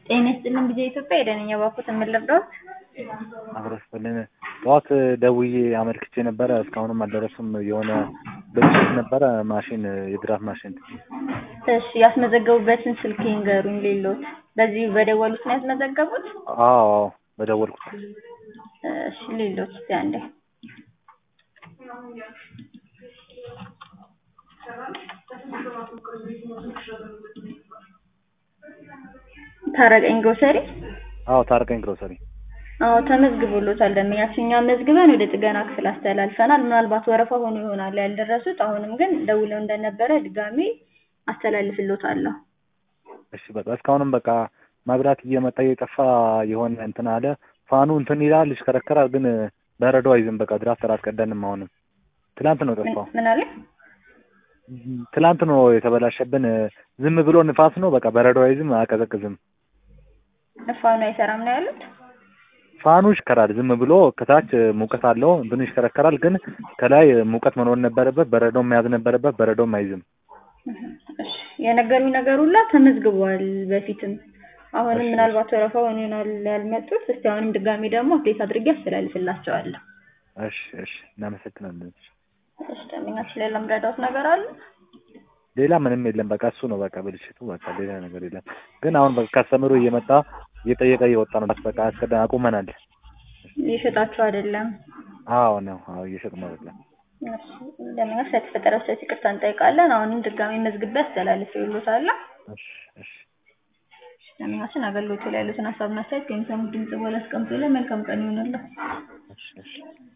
ጤና ይስጥልን ጊዜ ኢትዮጵያ የደነኛ ባኮት የምንለብደውት አብረስልን ጠዋት ደውዬ አመልክቼ ነበረ። እስካሁንም አልደረሱም። የሆነ ብልሽት ነበረ ማሽን የድራፍት ማሽን። እሺ ያስመዘገቡበትን ስልክ ይንገሩኝ። ሌሎት በዚህ በደወሉት ነው ያስመዘገቡት? አዎ አዎ በደወልኩት። እሺ ሌሎት እስቲ አንዴ ታረቀኝ ግሮሰሪ አዎ ታረቀኝ ግሮሰሪ። አዎ ተመዝግቦሎታል። ደንበኛችን እኛ መዝግበን ወደ ጥገና ክፍል አስተላልፈናል። ምናልባት ወረፋ ሆኖ ይሆናል ያልደረሱት። አሁንም ግን ደውለው እንደነበረ ድጋሜ አስተላልፍሎታለሁ። እሺ በቃ እስካሁንም በቃ መብራት እየመጣ እየጠፋ የሆነ እንትን አለ። ፋኑ እንትን ይላል ይሽከረከራል፣ ግን በረዶ አይዝም። በቃ ድራፍት አላስቀዳንም። አሁንም ትላንት ነው ጠፋው። ምን አለ? ትላንት ነው የተበላሸብን። ዝም ብሎ ንፋስ ነው። በቃ በረዶ አይዝም፣ አያቀዘቅዝም። ፋኑ አይሰራም ነው ያሉት። ፋኑ ይሽከራል ዝም ብሎ ከታች ሙቀት አለው እንትኑ ይሽከረከራል፣ ግን ከላይ ሙቀት መኖር ነበረበት፣ በረዶም መያዝ ነበረበት። በረዶም አይዝም። እሺ የነገሩኝ ነገር ሁላ ተመዝግቧል በፊትም። አሁንም እሺ። ምናልባት ወረፋ ሆኖ ይሆናል ያልመጡት። እስቲ አሁንም ድጋሚ ደግሞ አፕዴት አድርጌ አስተላልፍላቸዋለሁ። እሺ እሺ፣ እናመሰግናለን። እሺ ደንበኛችን ሌላ ምረዳት ነገር አለ? ሌላ ምንም የለም። በቃ እሱ ነው በቃ ብልሽቱ። በቃ ሌላ ነገር የለም። ግን አሁን በቃ ከስተምሩ እየመጣ እየጠየቀ እየወጣ ነው። በቃ አስቀዳ አቁመናል። እየሸጣችሁ አይደለም? አዎ ነው። አዎ እየሸጥን አይደለም። እሺ ደንበኛ ስለተፈጠረው ስህተት ይቅርታ እንጠይቃለን። አሁንም ድጋሚ መዝግቤ አስተላልፍልዎታለሁ። እሺ እሺ። ደንበኛችን አገልግሎቱ ላይ ያሉትን ሀሳብና አስተያየት ከሚሰሙት ድምጽ በኋላ አስቀምጡልን። መልካም ቀን ይሆንልዎ። እሺ እሺ።